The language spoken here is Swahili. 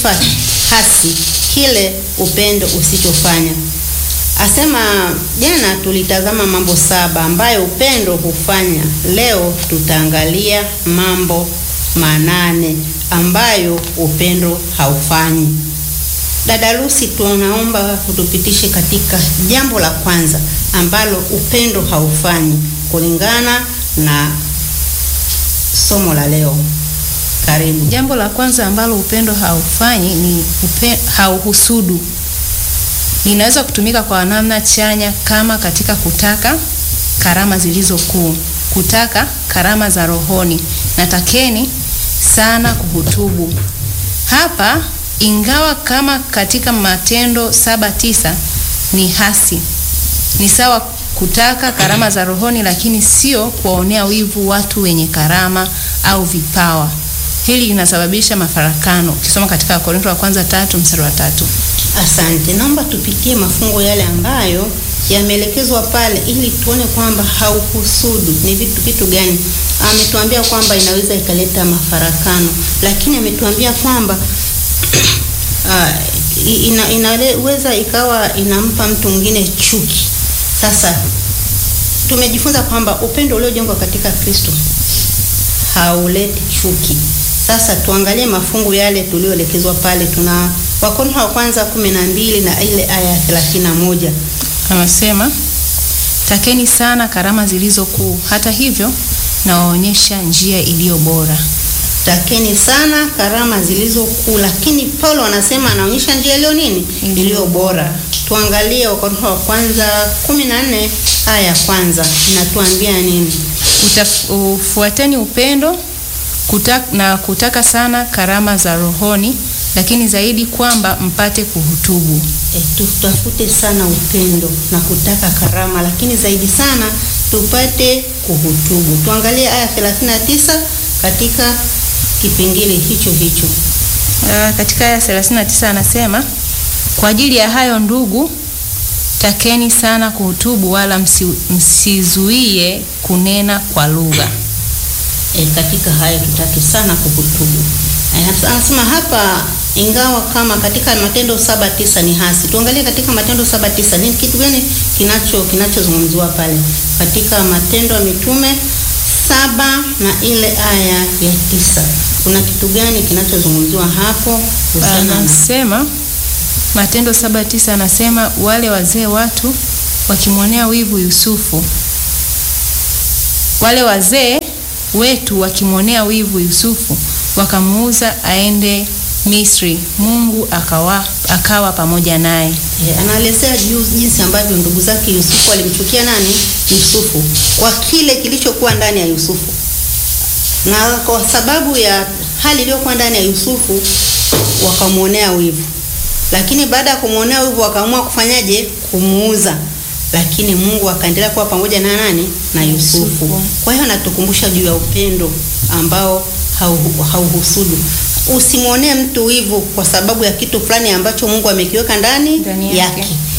sifa hasi kile upendo usichofanya. Asema jana tulitazama mambo saba ambayo upendo hufanya. Leo tutaangalia mambo manane ambayo upendo haufanyi. Dada Lucy, tunaomba utupitishe katika jambo la kwanza ambalo upendo haufanyi kulingana na somo la leo. Karibu. Jambo la kwanza ambalo upendo haufanyi ni upe, hauhusudu. Linaweza kutumika kwa namna chanya kama katika kutaka karama zilizo kuu, kutaka karama za rohoni, na takeni sana kuhutubu. Hapa ingawa kama katika Matendo saba tisa ni hasi, ni sawa kutaka karama za rohoni, lakini sio kuwaonea wivu watu wenye karama au vipawa. Hili linasababisha mafarakano. Ukisoma katika Wakorintho wa kwanza tatu mstari wa tatu. Asante, naomba tupitie mafungo yale ambayo yameelekezwa pale ili tuone kwamba hauhusudu ni vitu kitu gani. Ametuambia kwamba inaweza ikaleta mafarakano, lakini ametuambia kwamba uh, ina, inaweza ikawa inampa mtu mwingine chuki. Sasa tumejifunza kwamba upendo uliojengwa katika Kristo hauleti chuki. Sasa tuangalie mafungu yale tulioelekezwa pale. Tuna Wakorintho wa kwanza kumi na mbili na ile aya ya thelathini na moja anasema takeni sana karama zilizo kuu, hata hivyo nawaonyesha njia iliyo bora. Takeni sana karama zilizo kuu, lakini Paulo anasema anaonyesha njia iliyo nini? Iliyo bora. Tuangalie Wakorintho wa kwanza kumi na nne aya ya kwanza inatuambia nini? Ufuateni upendo kutak, na kutaka sana karama za rohoni, lakini zaidi kwamba mpate kuhutubu. E, tutafute sana upendo na kutaka karama, lakini zaidi sana tupate kuhutubu. Tuangalie aya 39 katika kipengele hicho hicho. Uh, katika aya 39 anasema kwa ajili ya hayo ndugu, takeni sana kuhutubu, wala msi, msizuie kunena kwa lugha. E, katika hayo tutaki sana kuhutubu. E, anasema hapa ingawa kama katika Matendo saba tisa ni hasi. Tuangalie katika Matendo saba tisa ni kitu gani kinacho kinachozungumziwa pale katika Matendo ya Mitume saba na ile aya ya tisa kuna kitu gani kinachozungumziwa hapo? Anasema Matendo saba tisa anasema wale wazee watu wakimwonea wivu Yusufu, wale wazee wetu wakimwonea wivu Yusufu wakamuuza aende Misri, Mungu akawa, akawa pamoja naye. E, anaelezea juu jinsi ambavyo ndugu zake Yusufu walimchukia nani? Yusufu kwa kile kilichokuwa ndani ya Yusufu, na kwa sababu ya hali iliyokuwa ndani ya Yusufu wakamwonea wivu, lakini baada ya kumwonea wivu wakaamua kufanyaje? Kumuuza, lakini Mungu akaendelea kuwa pamoja na nani? Na Yusufu. Kwa hiyo anatukumbusha juu ya upendo ambao hauhusudu Usimwonee mtu wivu kwa sababu ya kitu fulani ambacho Mungu amekiweka ndani Ndani yake. yake.